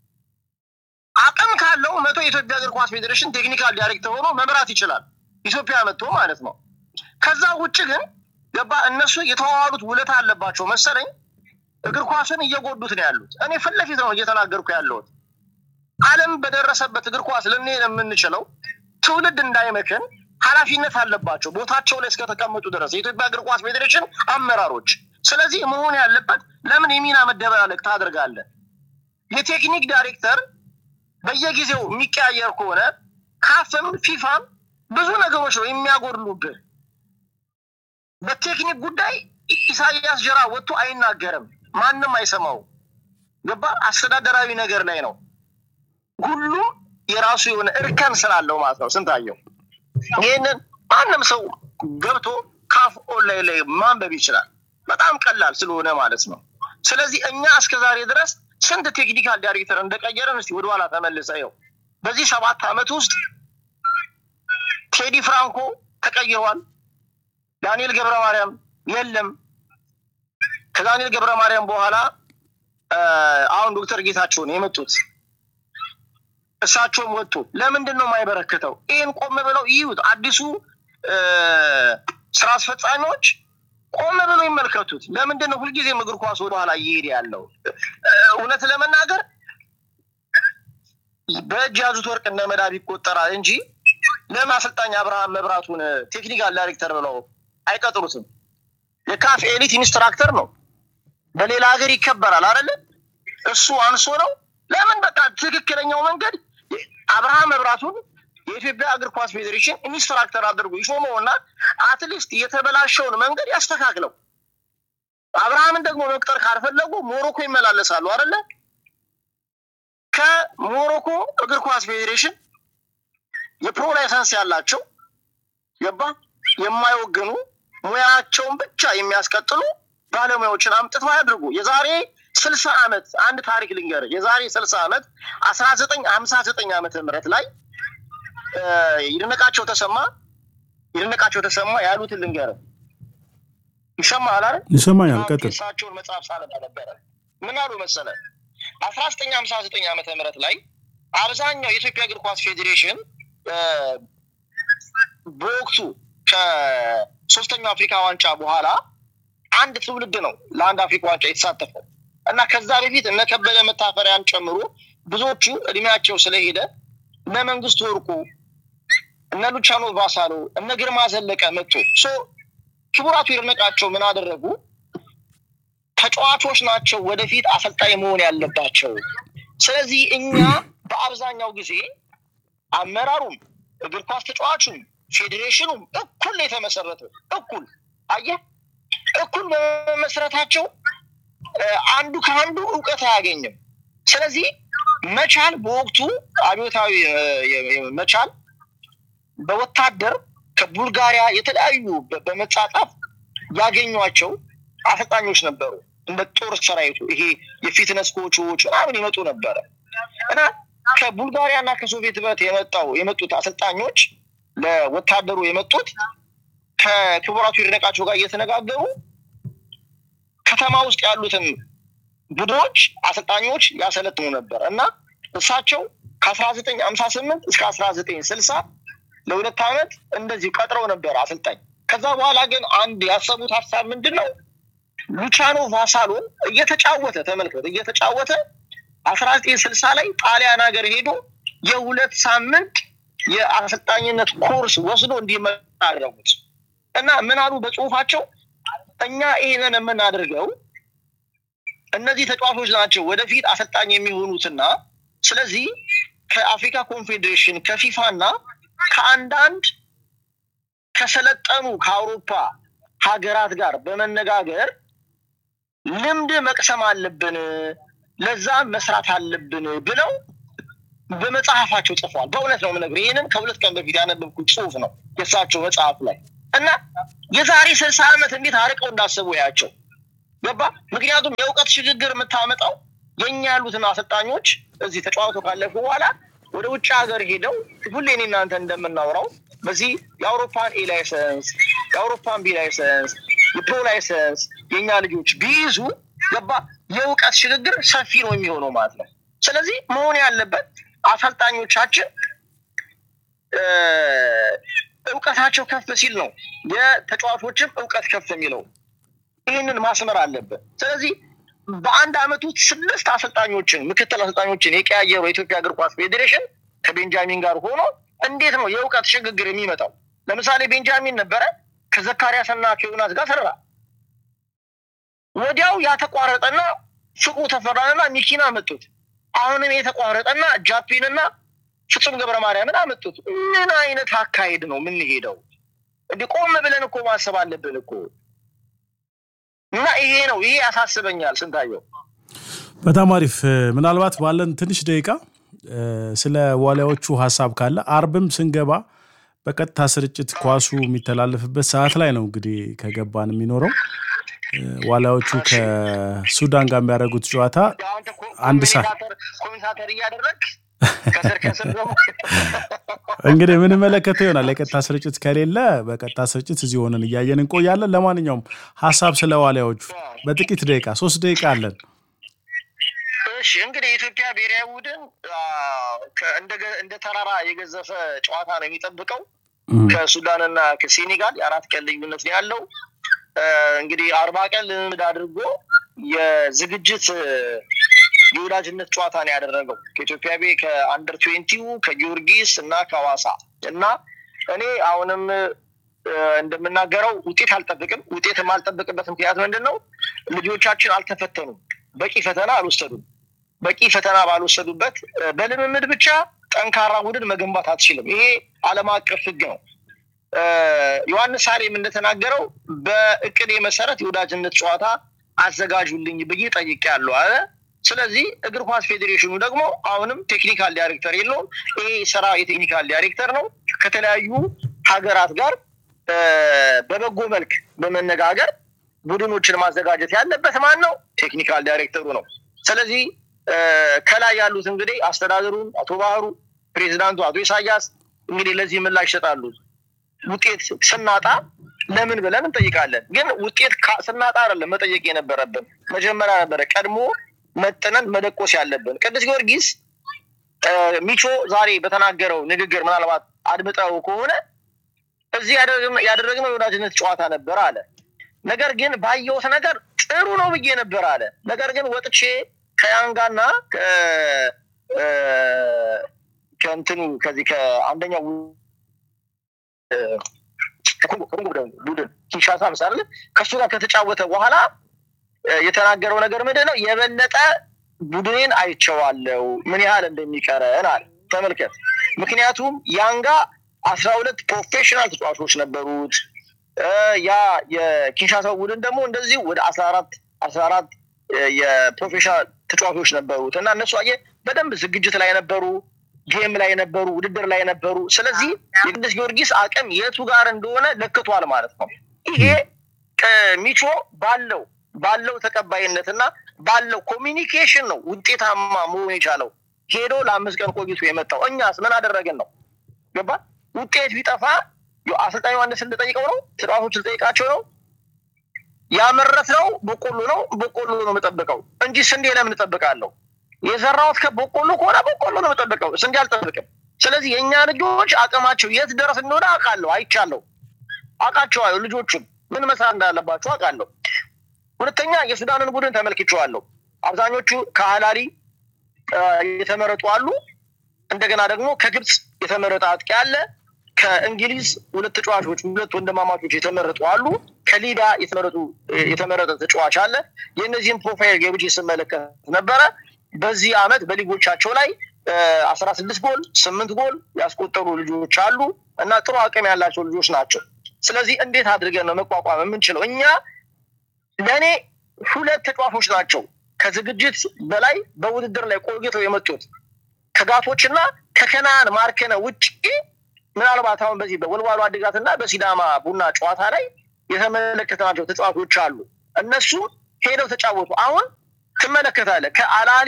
አቅም ካለው መቶ የኢትዮጵያ እግር ኳስ ፌዴሬሽን ቴክኒካል ዳይሬክተር ሆኖ መምራት ይችላል፣ ኢትዮጵያ መጥቶ ማለት ነው። ከዛ ውጭ ግን ገባ እነሱ የተዋዋሉት ውለታ አለባቸው መሰለኝ። እግር ኳስን እየጎዱት ነው ያሉት። እኔ ፊት ለፊት ነው እየተናገርኩ ያለሁት። ዓለም በደረሰበት እግር ኳስ ልንሄድ የምንችለው ትውልድ እንዳይመክን ኃላፊነት አለባቸው ቦታቸው ላይ እስከተቀመጡ ድረስ የኢትዮጵያ እግር ኳስ ፌዴሬሽን አመራሮች። ስለዚህ መሆን ያለበት ለምን የሚና መደበላለቅ ታደርጋለህ? የቴክኒክ ዳይሬክተር በየጊዜው የሚቀያየር ከሆነ ካፍም ፊፋም ብዙ ነገሮች ነው የሚያጎድሉብህ። በቴክኒክ ጉዳይ ኢሳያስ ጀራ ወጥቶ አይናገርም፣ ማንም አይሰማው። ገባ አስተዳደራዊ ነገር ላይ ነው። ሁሉም የራሱ የሆነ እርከን ስላለው ማለት ነው። ስንታየው ይህንን ማንም ሰው ገብቶ ካፍ ኦንላይን ላይ ማንበብ ይችላል። በጣም ቀላል ስለሆነ ማለት ነው። ስለዚህ እኛ እስከ ዛሬ ድረስ ስንት ቴክኒካል ዳይሬክተር እንደቀየረን እስቲ ወደኋላ ተመልሰ ይኸው በዚህ ሰባት ዓመት ውስጥ ቴዲ ፍራንኮ ተቀይሯል። ዳንኤል ገብረ ማርያም የለም። ከዳንኤል ገብረ ማርያም በኋላ አሁን ዶክተር ጌታቸው ነው የመጡት። እሳቸውም ወጡ። ለምንድን ነው የማይበረክተው? ይህን ቆም ብለው ይዩት። አዲሱ ስራ አስፈጻሚዎች ቆም ብለው ይመልከቱት። ለምንድን ነው ሁልጊዜም እግር ኳስ ወደኋላ እየሄደ ያለው? እውነት ለመናገር በእጅ ያዙት ወርቅ እንደ መዳብ ይቆጠራል እንጂ ለምን አሰልጣኝ አብርሃም መብራቱን ቴክኒካል ዳይሬክተር ብለው አይቀጥሩትም? የካፍ ኤሊት ኢንስትራክተር ነው። በሌላ ሀገር ይከበራል አይደለ? እሱ አንሶ ነው። ለምን በቃ ትክክለኛው መንገድ አብርሃም መብራቱን የኢትዮጵያ እግር ኳስ ፌዴሬሽን ኢንስትራክተር አድርጎ ይሾመውና አትሊስት የተበላሸውን መንገድ ያስተካክለው። አብርሃምን ደግሞ መቅጠር ካልፈለጉ ሞሮኮ ይመላለሳሉ አይደለ? ከሞሮኮ እግር ኳስ ፌዴሬሽን የፕሮ ላይሰንስ ያላቸው ገባ የማይወግኑ ሙያቸውን ብቻ የሚያስቀጥሉ ባለሙያዎችን አምጥተው ያድርጉ። የዛሬ ስልሳ ዓመት አንድ ታሪክ ልንገር። የዛሬ ስልሳ ዓመት አስራ ዘጠኝ ሀምሳ ዘጠኝ ዓመተ ምህረት ላይ ይድነቃቸው ተሰማ ይድነቃቸው ተሰማ ያሉትን ልንገር። ይሰማሃል አይደል? ይሰማኛል። ቀጥል። እሳቸውን መጽሐፍ ሳነባ ነበረ። ምን አሉ መሰለ አስራ ዘጠኝ ሀምሳ ዘጠኝ ዓመተ ምህረት ላይ አብዛኛው የኢትዮጵያ እግር ኳስ ፌዴሬሽን በወቅቱ ከሶስተኛው አፍሪካ ዋንጫ በኋላ አንድ ትውልድ ነው ለአንድ አፍሪካ ዋንጫ የተሳተፈው እና ከዛ በፊት እነ ከበደ መታፈሪያን ጨምሮ ብዙዎቹ እድሜያቸው ስለሄደ እነ መንግስቱ ወርቁ፣ እነ ሉቻኖ ባሳሎ፣ እነ ግርማ ዘለቀ መጡ። ክቡራቱ ይድነቃቸው ምን አደረጉ? ተጫዋቾች ናቸው ወደፊት አሰልጣኝ መሆን ያለባቸው። ስለዚህ እኛ በአብዛኛው ጊዜ አመራሩም እግር ኳስ ተጫዋቹም ፌዴሬሽኑም እኩል ነው የተመሰረተው። እኩል አየህ፣ እኩል በመመስረታቸው አንዱ ከአንዱ እውቀት አያገኝም። ስለዚህ መቻል በወቅቱ አብዮታዊ መቻል በወታደር ከቡልጋሪያ የተለያዩ በመጻጻፍ ያገኟቸው አሰልጣኞች ነበሩ። እንደ ጦር ሰራዊቱ ይሄ የፊትነስ ኮቾች ምናምን ይመጡ ነበረ እና ከቡልጋሪያ እና ከሶቪየት ህብረት የመጣው የመጡት አሰልጣኞች ለወታደሩ የመጡት ከክቡራቱ ይድነቃቸው ጋር እየተነጋገሩ ከተማ ውስጥ ያሉትን ቡድኖች አሰልጣኞች ያሰለጥኑ ነበር እና እሳቸው ከአስራ ዘጠኝ ሀምሳ ስምንት እስከ አስራ ዘጠኝ ስልሳ ለሁለት ዓመት እንደዚህ ቀጥረው ነበር አሰልጣኝ። ከዛ በኋላ ግን አንድ ያሰቡት ሀሳብ ምንድን ነው? ሉቻኖ ቫሳሎን እየተጫወተ ተመልከት፣ እየተጫወተ አስራ ዘጠኝ ስልሳ ላይ ጣሊያን ሀገር ሄዶ የሁለት ሳምንት የአሰልጣኝነት ኮርስ ወስዶ እንዲመራ አደረጉት እና ምን አሉ በጽሁፋቸው እኛ ይሄንን የምናደርገው እነዚህ ተጫዋቾች ናቸው ወደፊት አሰልጣኝ የሚሆኑትና ስለዚህ ከአፍሪካ ኮንፌዴሬሽን ከፊፋ እና ከአንዳንድ ከሰለጠኑ ከአውሮፓ ሀገራት ጋር በመነጋገር ልምድ መቅሰም አለብን፣ ለዛም መስራት አለብን ብለው በመጽሐፋቸው ጽፏል። በእውነት ነው የምነግርህ። ይህንን ከሁለት ቀን በፊት ያነበብኩት ጽሁፍ ነው የእሳቸው መጽሐፍ ላይ እና የዛሬ ስልሳ ዓመት እንዴት አርቀው እንዳሰቡ ያቸው ገባ። ምክንያቱም የእውቀት ሽግግር የምታመጣው የኛ ያሉትን አሰልጣኞች እዚህ ተጫዋቶ ካለፉ በኋላ ወደ ውጭ ሀገር ሄደው ሁሌ እኔ እናንተ እንደምናውራው በዚህ የአውሮፓን ኤ ላይሰንስ የአውሮፓን ቢ ላይሰንስ የፕሮ ላይሰንስ የእኛ ልጆች ቢይዙ ገባ የእውቀት ሽግግር ሰፊ ነው የሚሆነው ማለት ነው። ስለዚህ መሆን ያለበት አሰልጣኞቻችን እውቀታቸው ከፍ ሲል ነው የተጫዋቾችም እውቀት ከፍ የሚለው። ይህንን ማስመር አለብን። ስለዚህ በአንድ አመት ውስጥ ስድስት አሰልጣኞችን ምክትል አሰልጣኞችን የቀያየሩ የኢትዮጵያ እግር ኳስ ፌዴሬሽን ከቤንጃሚን ጋር ሆኖ እንዴት ነው የእውቀት ሽግግር የሚመጣው? ለምሳሌ ቤንጃሚን ነበረ ከዘካሪያስና ከዮናስ ጋር ሰራ። ወዲያው ያተቋረጠና ፍቁ ተፈራንና ሚኪና አመጡት። አሁንም የተቋረጠና ጃፒንና ፍጹም ገብረ ማርያምን አመጡት። ምን አይነት አካሄድ ነው የምንሄደው? እንዲህ ቆም ብለን እኮ ማሰብ አለብን እኮ እና ይሄ ነው ይሄ ያሳስበኛል። ስንታየው በጣም አሪፍ። ምናልባት ባለን ትንሽ ደቂቃ ስለ ዋሊያዎቹ ሀሳብ ካለ አርብም ስንገባ በቀጥታ ስርጭት ኳሱ የሚተላለፍበት ሰዓት ላይ ነው እንግዲህ ከገባን የሚኖረው ዋሊያዎቹ ከሱዳን ጋር የሚያደርጉት ጨዋታ አንድ ሰዓት ኮሜንታተር እያደረግ ከስር ከስር ደግሞ እንግዲህ የምንመለከተው ይሆናል። የቀጥታ ስርጭት ከሌለ በቀጥታ ስርጭት እዚህ ሆነን እያየን እንቆያለን። ለማንኛውም ሀሳብ ስለ ዋሊያዎቹ በጥቂት ደቂቃ ሶስት ደቂቃ አለን። እሺ እንግዲህ የኢትዮጵያ ብሔራዊ ቡድን እንደ ተራራ የገዘፈ ጨዋታ ነው የሚጠብቀው ከሱዳንና ከሴኔጋል የአራት ቀን ልዩነት ነው ያለው። እንግዲህ አርባ ቀን ልምድ አድርጎ የዝግጅት የወዳጅነት ጨዋታ ነው ያደረገው ከኢትዮጵያ ቤ ከአንደር ትዌንቲው ከጊዮርጊስ እና ከሐዋሳ እና እኔ አሁንም እንደምናገረው ውጤት አልጠብቅም። ውጤት የማልጠብቅበት ምክንያት ምንድን ነው? ልጆቻችን አልተፈተኑም። በቂ ፈተና አልወሰዱም። በቂ ፈተና ባልወሰዱበት በልምምድ ብቻ ጠንካራ ቡድን መገንባት አትችልም። ይሄ ዓለም አቀፍ ሕግ ነው። ዮሐንስ ሳሌም እንደተናገረው በእቅዴ መሰረት የወዳጅነት ጨዋታ አዘጋጁልኝ ብዬ ጠይቄያለሁ አለ። ስለዚህ እግር ኳስ ፌዴሬሽኑ ደግሞ አሁንም ቴክኒካል ዳይሬክተር የለውም። ይሄ ስራ የቴክኒካል ዳይሬክተር ነው። ከተለያዩ ሀገራት ጋር በበጎ መልክ በመነጋገር ቡድኖችን ማዘጋጀት ያለበት ማን ነው? ቴክኒካል ዳይሬክተሩ ነው። ስለዚህ ከላይ ያሉት እንግዲህ አስተዳደሩን አቶ ባህሩ፣ ፕሬዚዳንቱ አቶ ኢሳያስ እንግዲህ ለዚህ ምላሽ ይሰጣሉ። ውጤት ስናጣ ለምን ብለን እንጠይቃለን። ግን ውጤት ስናጣ አይደለም መጠየቅ የነበረብን መጀመሪያ ነበረ ቀድሞ መጥነን መደቆስ ያለብን። ቅዱስ ጊዮርጊስ ሚቾ ዛሬ በተናገረው ንግግር ምናልባት አድምጠው ከሆነ እዚህ ያደረግነው የወዳጅነት ጨዋታ ነበር አለ። ነገር ግን ባየሁት ነገር ጥሩ ነው ብዬ ነበር አለ። ነገር ግን ወጥቼ ከያንጋና ከእንትኑ ከዚህ ከአንደኛው ቡድን ኪንሻሳ ምሳሌ ከእሱ ጋር ከተጫወተ በኋላ የተናገረው ነገር ምንድን ነው? የበለጠ ቡድኔን አይቼዋለሁ ምን ያህል እንደሚቀረን አለ። ተመልከት። ምክንያቱም ያንጋ አስራ ሁለት ፕሮፌሽናል ተጫዋቾች ነበሩት። ያ የኪንሻሳው ቡድን ደግሞ እንደዚሁ ወደ አስራ አራት አስራ አራት የፕሮፌሽናል ተጫዋቾች ነበሩት እና እነሱ አየህ በደንብ ዝግጅት ላይ ነበሩ፣ ጌም ላይ ነበሩ፣ ውድድር ላይ ነበሩ። ስለዚህ የቅዱስ ጊዮርጊስ አቅም የቱ ጋር እንደሆነ ለክቷል ማለት ነው። ይሄ ሚቾ ባለው ባለው ተቀባይነትና ባለው ኮሚኒኬሽን ነው ውጤታማ መሆን የቻለው። ሄዶ ለአምስት ቀን ቆይቶ የመጣው እኛስ ምን አደረግን ነው ገባ። ውጤት ቢጠፋ አሰልጣኝ ዮሐንስ ልጠይቀው ነው፣ ተጫዋቾች ልጠይቃቸው ነው። ያመረት ነው በቆሎ ነው በቆሎ ነው የምጠብቀው እንጂ ስንዴ ለምን እጠብቃለሁ? የዘራሁት ከበቆሎ ከሆነ በቆሎ ነው የምጠብቀው፣ ስንዴ አልጠብቅም። ስለዚህ የእኛ ልጆች አቅማቸው የት ድረስ እንደሆነ አውቃለሁ፣ አይቻለሁ፣ አውቃቸዋለሁ። ልጆቹን ምን መስራት እንዳለባቸው አውቃለሁ። ሁለተኛ የሱዳንን ቡድን ተመልክቼዋለሁ። አብዛኞቹ ከአላሊ የተመረጡ አሉ። እንደገና ደግሞ ከግብፅ የተመረጠ አጥቂ አለ። ከእንግሊዝ ሁለት ተጫዋቾች ሁለት ወንድማማቾች የተመረጡ አሉ። ከሊቢያ የተመረጡ የተመረጠ ተጫዋች አለ። የእነዚህም ፕሮፋይል ገብቼ ስመለከት ነበረ። በዚህ አመት በሊጎቻቸው ላይ አስራ ስድስት ጎል ስምንት ጎል ያስቆጠሩ ልጆች አሉ እና ጥሩ አቅም ያላቸው ልጆች ናቸው። ስለዚህ እንዴት አድርገን ነው መቋቋም የምንችለው? እኛ ለእኔ ሁለት ተጫዋቾች ናቸው ከዝግጅት በላይ በውድድር ላይ ቆይተው የመጡት ከጋቶችና ከከናን ማርከነ ውጭ ምናልባት አሁን በዚህ በወልዋሎ አድጋት እና በሲዳማ ቡና ጨዋታ ላይ የተመለከትናቸው ተጫዋቾች አሉ። እነሱ ሄደው ተጫወቱ። አሁን ትመለከታለህ ከአላሊ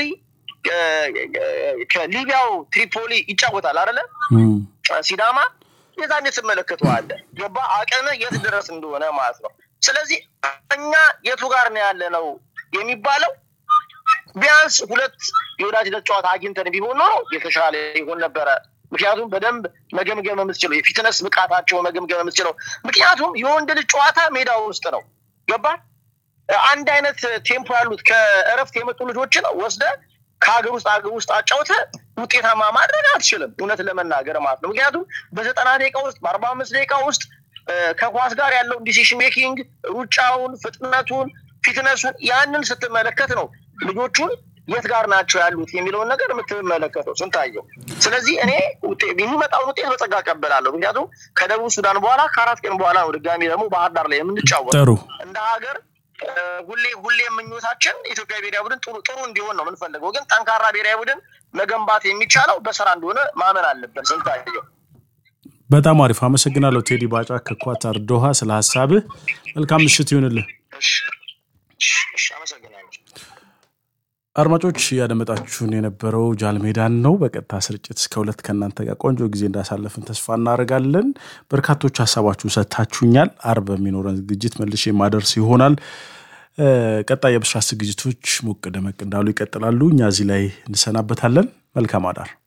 ከሊቢያው ትሪፖሊ ይጫወታል አይደለ? ሲዳማ የዛኔ ትመለከተዋለህ። ገባ አቅም የት ድረስ እንደሆነ ማለት ነው። ስለዚህ እኛ የቱ ጋር ነው ያለ ነው የሚባለው ቢያንስ ሁለት የወዳጅነት ጨዋታ አግኝተን ቢሆን ኖሮ የተሻለ ይሆን ነበረ። ምክንያቱም በደንብ መገምገም የምትችለው የፊትነስ ብቃታቸው መገምገም የምትችለው ምክንያቱም የወንድ ልጅ ጨዋታ ሜዳ ውስጥ ነው። ገባ አንድ አይነት ቴምፖ ያሉት ከእረፍት የመጡ ልጆችን ወስደ ከሀገር ውስጥ ሀገር ውስጥ አጫውተ ውጤታማ ማድረግ አትችልም፣ እውነት ለመናገር ማለት ነው። ምክንያቱም በዘጠና ደቂቃ ውስጥ በአርባ አምስት ደቂቃ ውስጥ ከኳስ ጋር ያለውን ዲሲሽን ሜኪንግ፣ ሩጫውን፣ ፍጥነቱን፣ ፊትነሱን ያንን ስትመለከት ነው ልጆቹን የት ጋር ናቸው ያሉት የሚለውን ነገር የምትመለከተው ስንታየው። ስለዚህ እኔ የሚመጣውን ውጤት በጸጋ ቀበላለሁ። ምክንያቱም ከደቡብ ሱዳን በኋላ ከአራት ቀን በኋላ ነው ድጋሚ ደግሞ ባህር ዳር ላይ የምንጫወተው እንደ ሀገር ሁሌ ሁሌ የምኞታችን የኢትዮጵያ ብሔራዊ ቡድን ጥሩ ጥሩ እንዲሆን ነው የምንፈልገው። ግን ጠንካራ ብሔራዊ ቡድን መገንባት የሚቻለው በስራ እንደሆነ ማመን አለብን። ስንታየው በጣም አሪፍ አመሰግናለሁ። ቴዲ ባጫ ከኳታር ዶሃ ስለ ሀሳብህ። መልካም ምሽት ይሁንልህ። አድማጮች እያደመጣችሁን የነበረው ጃልሜዳን ነው። በቀጥታ ስርጭት እስከ ሁለት ከእናንተ ጋር ቆንጆ ጊዜ እንዳሳለፍን ተስፋ እናደርጋለን። በርካቶች ሀሳባችሁን ሰጥታችሁኛል። አርብ በሚኖረን ዝግጅት መልሼ የማደርስ ይሆናል። ቀጣይ የብስራት ዝግጅቶች ሞቅ ደመቅ እንዳሉ ይቀጥላሉ። እኛ እዚህ ላይ እንሰናበታለን። መልካም አዳር